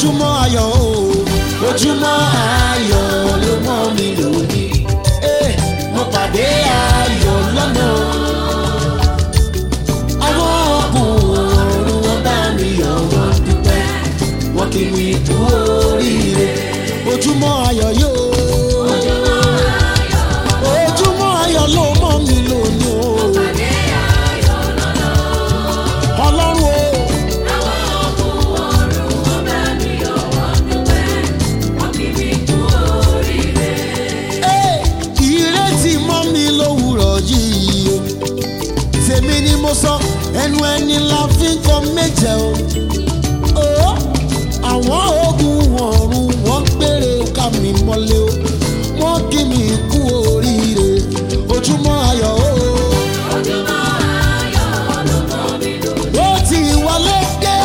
ojúmọ́ ayọ̀ o ojúmọ́ ayọ̀ ló mọ́ mi lónìí Eh, mo pàdé ayọ̀ lọ́nà àwọn ọkùnrin wọn bá mi yọ̀ wọ́n dúpẹ́ wọ́n kì mí kú oríire ojúmọ́ ayọ̀ yóò ojúmọ́ ayọ̀ ló mọ́ mi lónìí o ọlọ́run o. Ẹ́, ìrètí mọ́ mi lówùrọ̀ yìí o tèmi ni mo sọ ẹnu ẹni la fi ń kọ méje o Ó, àwọn ogun ọ̀run wọ́n gbére ká mi mọ́lé o wọ́n kí mi kú oríire ojúmọ́ ayọ̀ o ó ti wọlé dé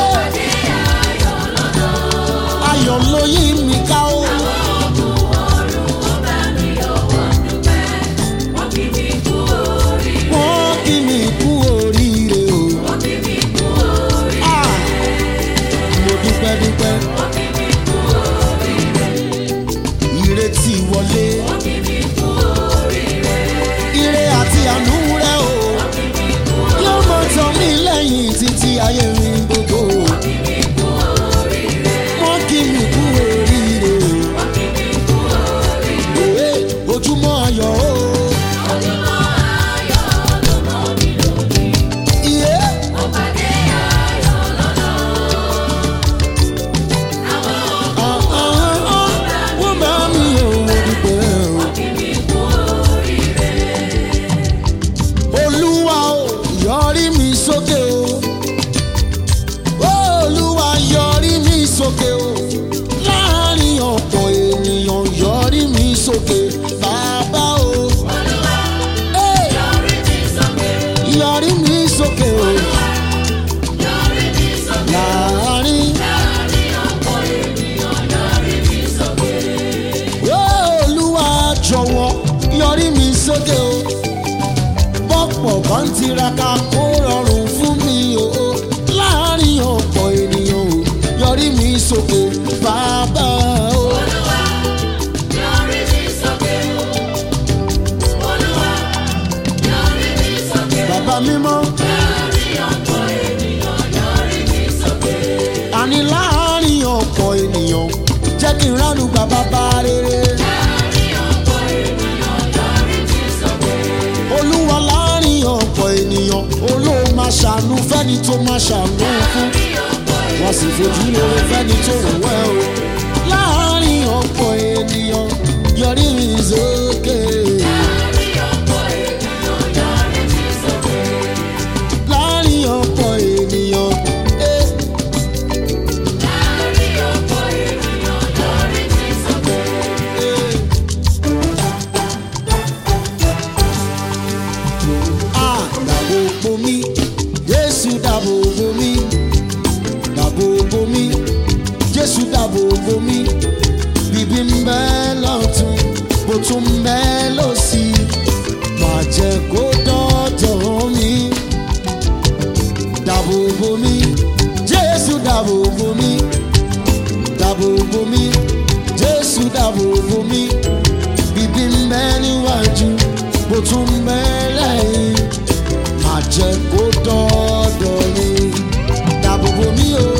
ayọ̀ ló yí mi ká o. wọ́n kí mi kú oríire o. Ah, mo dúpẹ́ dúpẹ́. ìrètí wọlé. ire àti àánú rẹ o. yóò mọ tán mí lẹ́yìn títí ayé mi gbogbo. wọ́n kí mi kú oríire o. Ee, ojúmọ́ ayọ̀ o. Iye. Ah, ah, ah, wọ́n bá mi ò mo dúpẹ́ o. olúwa o yọrí mi sókè o olúwa yọrí mi sókè o láàrin ọ̀pọ̀ ènìyàn yọrí mi sókè bàbá o Hey! yọrí mi sókè o láàrin olúwa jọ̀wọ́ yọrí mi sókè o bọ́pọ̀ kan tiraka kó rọrùn fún mi o láàrin ọ̀pọ̀ ènìyàn o yọrí mi sókè bàbá o. bàbá mímọ́ àní láàrin ọ̀pọ̀ ènìyàn jẹ́ kí n ránu gba bàbá rere. olúwa láàrin ọ̀pọ̀ ènìyàn olóò máa ṣàánú fẹ́ni tó máa ṣàánú fún wọ́n sì fojú lóore fẹ́ni tó wù wẹ́ o. láàrin ọ̀pọ̀ ènìyàn yọrí mi sókè. láàrin ọ̀pọ̀ ènìyàn. eh, eh. Ah, dàbò bo mi, Jésù dàbò bo mi, dàbò bo mi, Jésù dàbò bo mi, bíbí ń bẹ lọ́tún, bó tún ń bẹ lọ́sì, má jẹ́ kó dọ́dọ̀ mi. Dàbò bo mi, Jésù dàbò bo mi, dàbò bo mi, Jésù dàbò bo mi, bíbí ń bẹ níwájú, bó tún ń bẹ lẹ́yìn má jẹ́ kó dọ́dọ̀ mi. Dàbò bo mi o.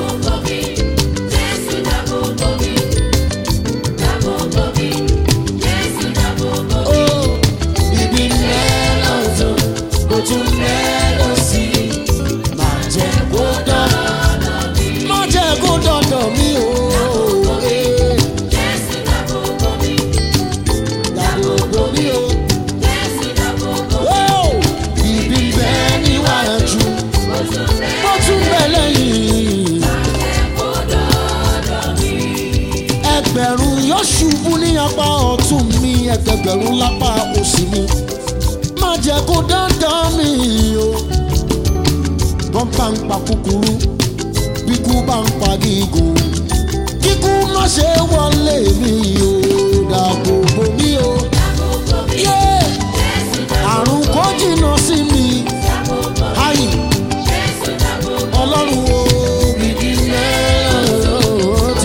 ó bíbí mẹ́lọ̀ tó kó tún mẹ́lọ̀ sí i. Má jẹ́ kó dọ́dọ̀ mi. Má jẹ́ kó dọ́dọ̀ mi o. Eh, Dàbò bo mi o. Ó bíbí bẹ́ẹ̀ níwájú. Ó tún bẹ̀ lẹ́yìn. ẹgbẹ̀rún yóò ṣubú ní apá ọ̀tún mi ẹgbẹ̀gbẹ̀rún lápá òsì mi má jẹ́ kó dandan mi o. wọ́n bá ń pa kúkúrú bí kú bá ń pa gígùn kíkú má ṣe wọlé mi o dàbò bò mí o. Yeah! àrùn kò jìnnà sí mi ayi ọlọ́run o bìbí mẹ́rin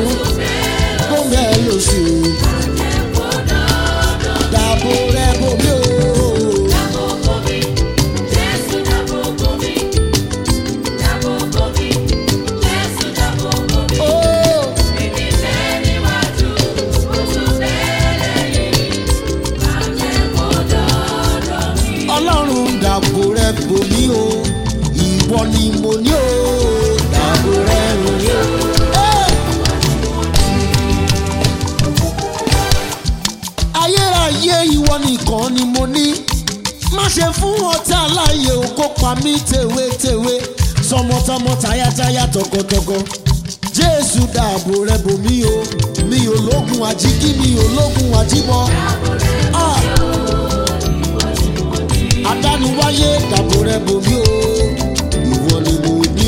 fún ọtá láàyè o kó pa mí tèwétèwé tọmọtọmọ tayátayá tọkọtọkọ jésù dáàbò rẹ bò mí o mi ò lógun àjíkí mi ò lógun àjíbọ. Ah! adániwáyé dáàbò rẹ bò mí o ìwọ ni mo ní.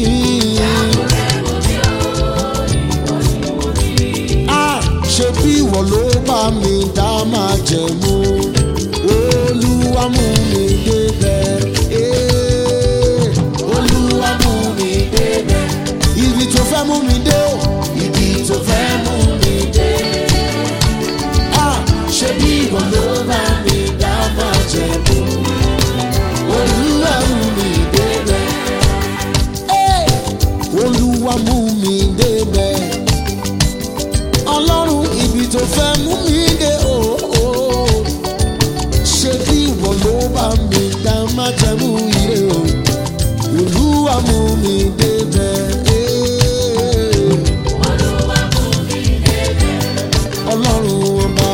Ah! ṣe bí ìwọ ló bá mi dá máa jẹ̀mú olúwa mú mi débẹ̀. Eh, olúwa mú mi débẹ̀. ibi tó fẹ́ mú mi dé o ibi tó fẹ́ mú mi dé. Ah, ṣe bí ìwọ ló bá mi dá máa jẹ̀mú olúwa mú mi débẹ̀. Eh, olúwa mú mi débẹ̀ ọlọ́run ibi tó fẹ́ mú mi dé o. ṣé bí ìwọ ló bá mi dá má jẹ́ mú ire o. olúwa mú mi débẹ̀. ọlọ́run ọba.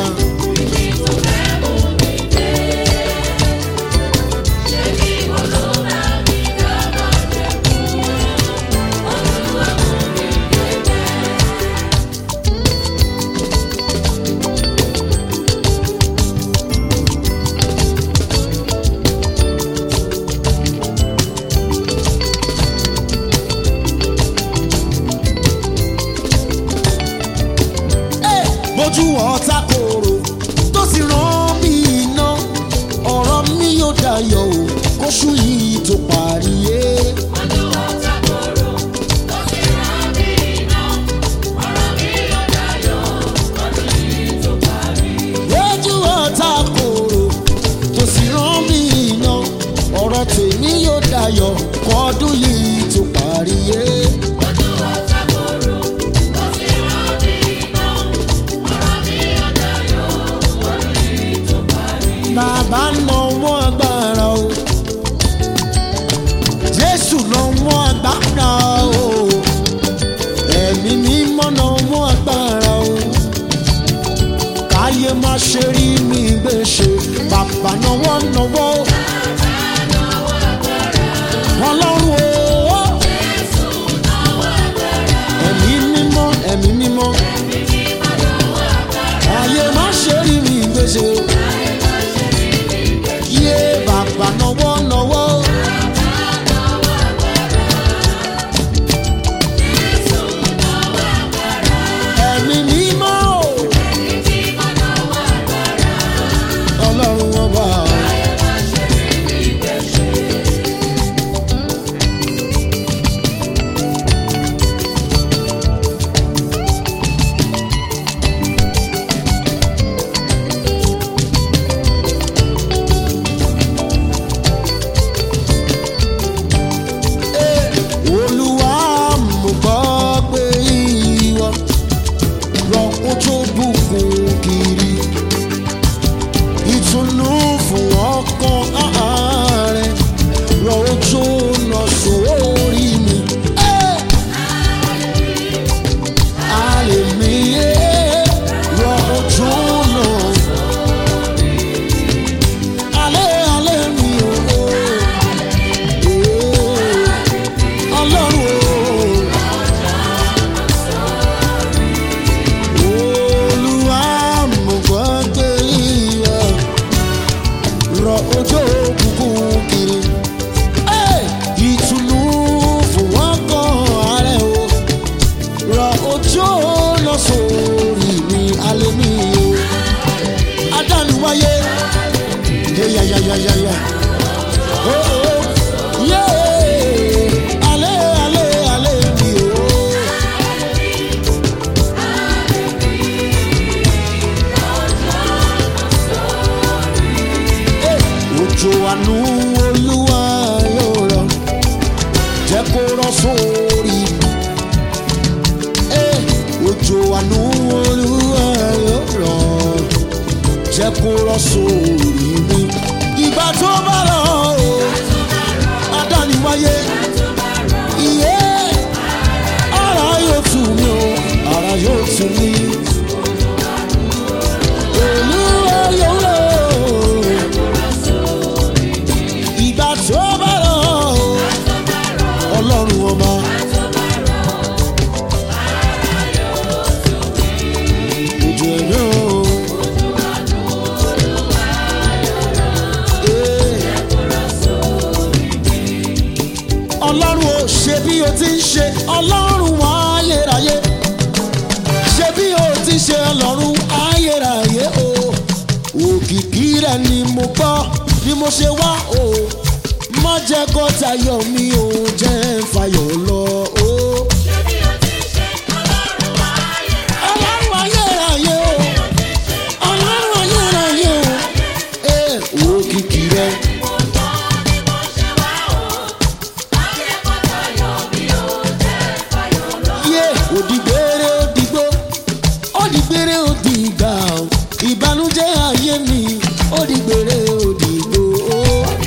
bójú ọ̀tá kòrò tó sì rán mi iná ọ̀rọ̀ mi yóò dayọ̀ o kóṣù yìí tó parí yé. bójú ọ̀tá kòrò tó sì rán mi iná ọ̀rọ̀ tèmi yóò dayọ̀ kọ́dún yìí tó parí yé. bàbá lọ́wọ́ agbára o jésù lọ́wọ́ agbára o ẹ̀mí mímọ́ lọ́wọ́ agbára o káyé má ṣe rí mi gbèsè bàbá lọ́wọ́ lọ́wọ́ ọlọ́run o ẹ̀mí mímọ́ ẹ̀mí mímọ́ káyé má ṣe rí mi gbèsè yé bàbá nọwọ́ nọwọ́. ẹ̀mí mímọ́ o. ọlọ́run ọba. olúwa mo gbọ́ pé ìwọ rọ ojú bùkún kiri ìtùnú fún ọkàn ààrẹ rọ ojú lọ sórí mi. Àlè mi yé rọ ojú lọ. Àlè àlè mi ò. Ọlọ́run o. Olúwa mo gbọ́ pé ìwọ rọ ojú òkùnkùn kiri. Ẹ́, Ìtùnú fún wọn kan ààrẹ o. Rọ ojú lọ sórí mi alẹ́ mi o. Adániwáyé. Yẹ́yẹ́yẹ́yẹ́yẹ́. Oh, oh. Yeah. Ale, ale, ale mi o. Òjò àánú olúwa yóò rọ̀, jẹ́ kó rọ̀ sórí mi. Eh, Òjò àánú olúwa yóò rọ̀, jẹ́ kó rọ̀ sórí mi. Ìgbà tó bá rọ̀ o, adániwáyé. Iye ara yóò tù mí o, ara yóò tù mí. Olúwa yóò rọ̀ ẹ ni mo gbọ́ ni mo ṣe wá o má jẹ́ kó tayọ̀ mi ò jẹ́ ń fayọ̀ lọ o. ọlọ́run ayérayé o ọlọ́run ayérayé o ee òkìkí rẹ. yé òdìgbére òdìgbò òdìgbére òdìgbà o ìbànújẹ́ ayé mi òdìgbére òdìgbò o.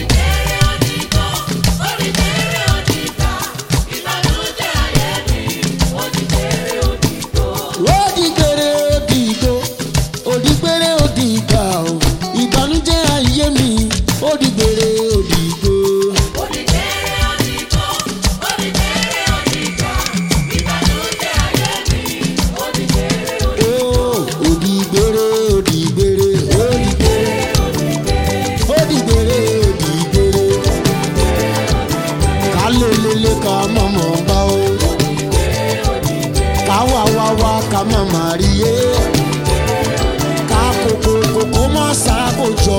òdìgbére òdìgbò òdìgbére òdìgbà o ìbànújẹ́ ayé mi òdìgbére òdìgbò. Oh, òdìgbére òdìgbére òdìgbére òdìgbére òdìgbére ká lélele ká mọ̀mọ́ bá o ká wá wá wá ká mọ̀mọ́ rí yé ká kókó kókó má sáàbò jọ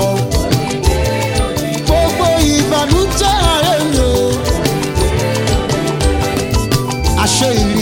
gbogbo ìbànújẹ́ ààrẹ mi o àṣẹ ìlú.